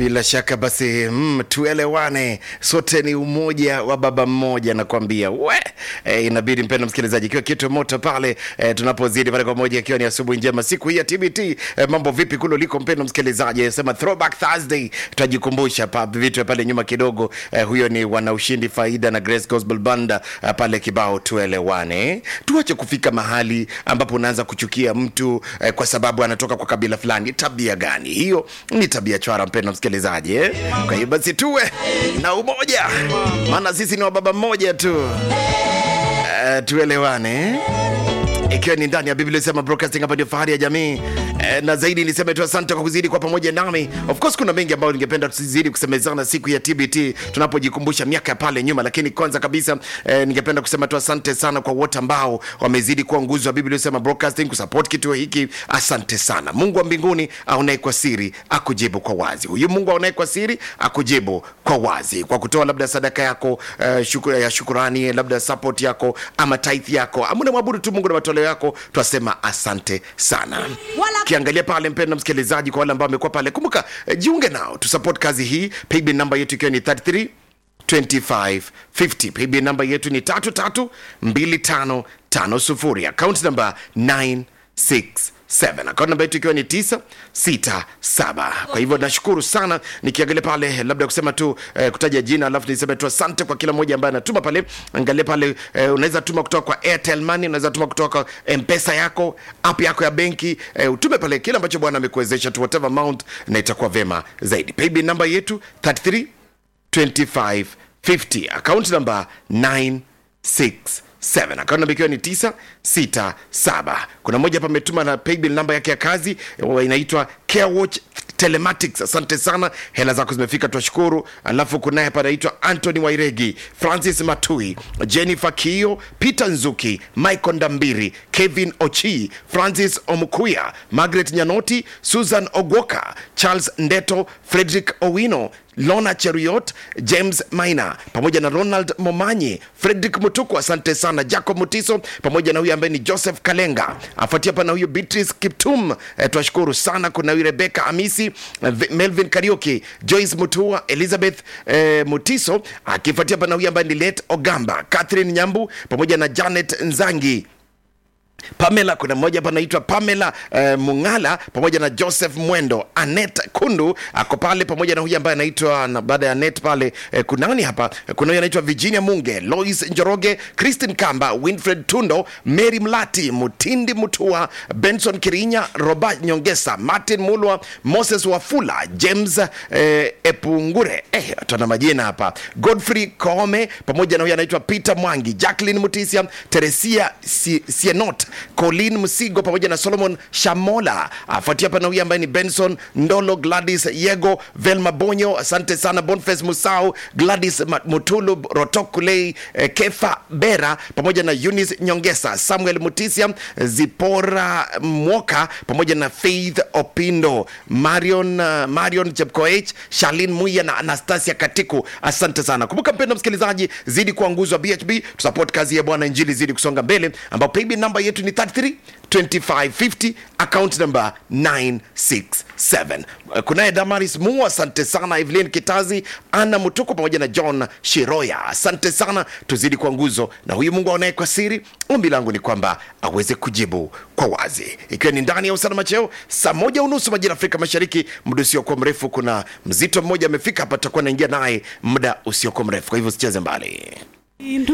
Bila shaka basi, mm, tuelewane, sote ni umoja wa baba mmoja, nakwambia we e, inabidi mpendo msikilizaji, ikiwa kitu moto pale e, tunapozidi pale kwa moja, ikiwa ni asubuhi njema siku hii ya TBT. E, mambo vipi kule uliko mpendo msikilizaji? Sema throwback Thursday, tutajikumbusha pa vitu pale nyuma kidogo. E, huyo ni wanaushindi faida na Grace Gospel Banda e, pale kibao tuelewane. Tuache kufika mahali ambapo unaanza kuchukia mtu e, kwa sababu anatoka kwa kabila fulani. Tabia gani hiyo? Ni tabia chwara mpendo msikilizaji eh? Kwa hiyo basi tuwe na umoja, maana sisi ni wa baba mmoja tu. Uh, tuelewane ikiwa ni ndani ya Biblia sema broadcasting hapa ndio fahari ya jamii eh, na zaidi niseme tu asante kwa kuzidi kwa pamoja nami. Of course kuna mengi ambayo ningependa tuzidi kusemezana siku ya TBT tunapojikumbusha miaka ya pale nyuma, lakini kwanza kabisa eh, ningependa kusema tu asante sana kwa wote ambao wamezidi kuwa nguzo ya Biblia sema broadcasting kusupport kituo hiki. Asante sana. Mungu wa mbinguni aonaye kwa siri akujibu kwa wazi. Huyu Mungu aonaye kwa siri akujibu kwa wazi kwa kutoa labda sadaka yako uh, shukura, ya shukurani labda support yako ama tithe yako ama unamwabudu tu Mungu na matoleo yako, twasema asante sana. Wala- Kiangalia pale mpenda msikilizaji, kwa wale ambao wamekuwa pale, kumbuka eh, jiunge nao tu support kazi hii. Paybill namba yetu ikiwa ni 33 2550 paybill namba yetu ni 332550 account namba 967 account namba yetu ikiwa ni 967 kwa hivyo nashukuru sana nikiangalia pale labda kusema tu eh, kutaja jina alafu niseme tu asante kwa kila mmoja ambaye anatuma pale angalia pale eh, unaweza tuma kutoka kwa airtel money unaweza tuma kutoka kwa mpesa yako app yako ya benki eh, utume pale kile ambacho bwana amekuwezesha tu whatever amount na itakuwa vema zaidi paybill namba yetu 33 2550 account number 967 account number ikiwa ni 967 kuna mmoja hapa ametuma na paybill namba yake ya kazi eh, inaitwa carewatch telematics asante sana hela zako zimefika twashukuru alafu kunaye hapa anaitwa antony wairegi francis matui jennifer kio peter nzuki michael ndambiri kevin ochi francis omukuya margaret nyanoti susan ogwoka charles ndeto frederick owino lona cheruiyot james maina pamoja na ronald momanyi frederick mutuku asante sana jacob mutiso pamoja na huyu ambaye ni joseph kalenga afuatia hapa na huyu beatrice kiptum eh, twashukuru sana kuna huyu rebeka amisi eh, V- melvin karioki joyce mutua elizabeth eh, mutiso akifuatia hapa na huyu ambaye ni let ogamba catherine nyambu pamoja na janet nzangi pamela kuna mmoja hapa anaitwa pamela uh, mungala pamoja na joseph mwendo anet kundu ako pale pamoja na huyu ambaye anaitwa na baada ya net pale eh, kuna nani hapa kuna huyu anaitwa virginia munge lois njoroge christin kamba winfred tundo mary mlati mutindi mutua benson kirinya roba nyongesa martin mulwa moses wafula james eh, epungure eh, tuna majina hapa godfrey koome pamoja na huyu anaitwa peter mwangi jacklin mutisia teresia Si- sienot colin msigo pamoja na solomon shamola afuatia hapa na huyu ambaye ni benson ndolo gladys yego velma bonyo asante sana bonfes musau gladys Ma- mutulu rotokulei eh, kefa bera pamoja na eunice nyongesa samuel mutisia zipora mwoka pamoja na faith opindo marion uh, marion chepkoech shalin muya na anastasia katiku asante sana kumbuka mpendo msikilizaji zidi kuwa nguzo wa bhb tusupport kazi ya bwana injili zidi kusonga mbele ambao paybill namba yetu ni 33 2550 account number 967 kunaye damaris mu asante sana evelyn kitazi ana mutuko pamoja na john shiroya asante sana tuzidi kwa nguzo na huyu mungu aonaye kwa siri ombi langu ni kwamba aweze kujibu kwa wazi ikiwa ni ndani ya usalama cheo saa moja unusu majira afrika mashariki muda usiokuwa mrefu kuna mzito mmoja amefika hapa tutakuwa naingia naye muda usiokuwa mrefu kwa hivyo usicheze mbali